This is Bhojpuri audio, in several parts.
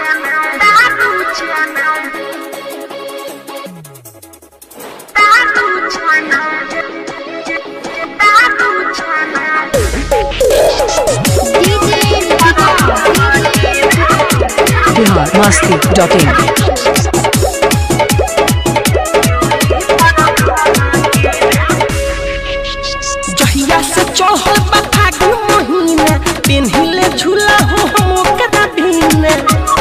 बिहार मस्ती डॉट इन जहिया से चढ़ल बा फागुन महीना पेन्हिले झूला हो हम ओकरा बिना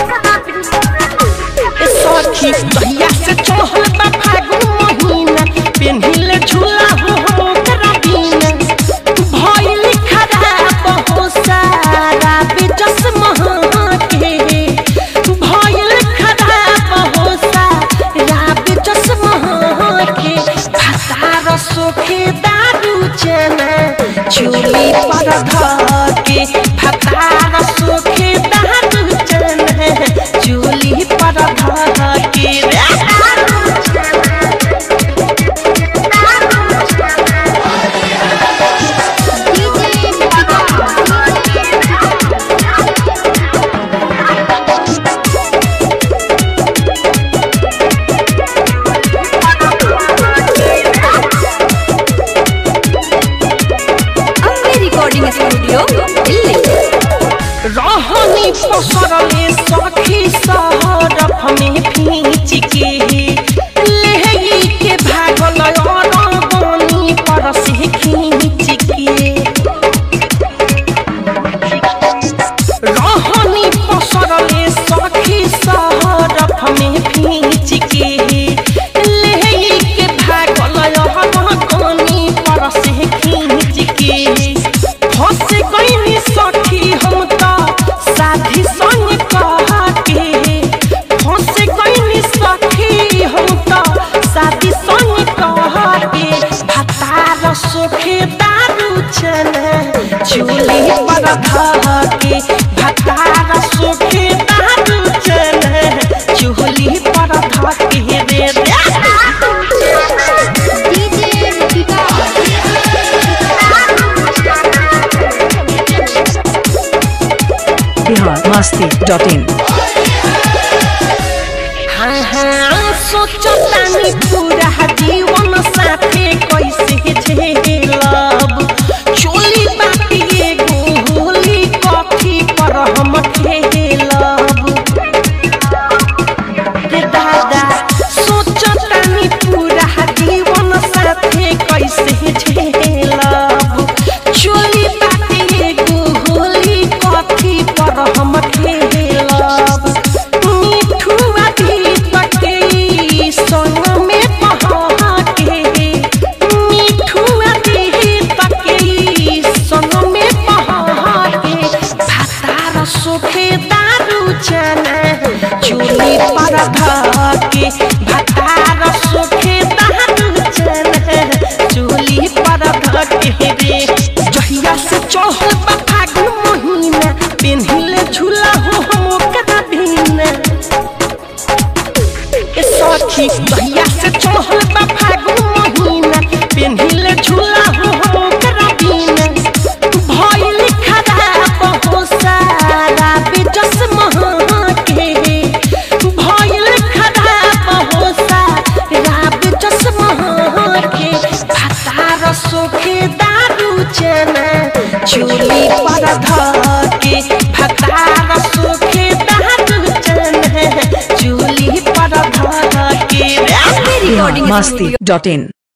ए सखी जहिया से चढ़ल बा फागुन महीना पेन्हिले झूला हो हम ओकरा बिना भइल खराब हो सारा बेजस महके भइल खराब हो सारा बेजस महके फसार सोखे दारू चना चूली पर धके फसार सोखे दारू चना चूली पर धके अम्बे रिकॉर्डिंग स्टूडियो दिल्ली रहनी पसरले सखी सहरफ में फींच के लेही के भागल अरगनी पर से खींच के रहनी पसरले सखी सहरफ में फींच के लेही के भागल अरगनी पर से खींच के फंस गईनी सखी हम त साथी संग कहा के फंस गईनी सखी हम त साथी संग कहा के भतार सोखे दारू चना चूली पर धह के भतार सोखे दारू चना चूली पर धह के रे रे बिहार मस्ती डॉट इन हाँ हाँ सोचतानी पूरा जीवन साथे कैसे झेलब चोली बाटी एगो होली कॉफी पर हम खेलब रे दादा सोचतानी पूरा जीवन साथे कैसे झेलब चोली बाटी एगो होली कॉफी पर हम खेलब मिठुआ भी तके संग में पहाके मिठुआ भी तके संग में पहाके भातार सोखे दारू चना चूली पर धके भातार सोखे दारू चना चूली पर धके रे जहिया से चढ़ल बा फागुन महीना पेन्हिले झूला हो हम ओकरा बिना ए सखी जहिया से चढ़ल बा फागुन महीना पेन्हिले झूला हो हम ओकरा बिना भइल खराब हो सारा बेजस महके भइल खराब हो सारा बेजस महके फसार सोखे दारू चना चूली पर धके फसार सोखे दारू चना चूली पर धके रे बिहार मस्ती डॉट इन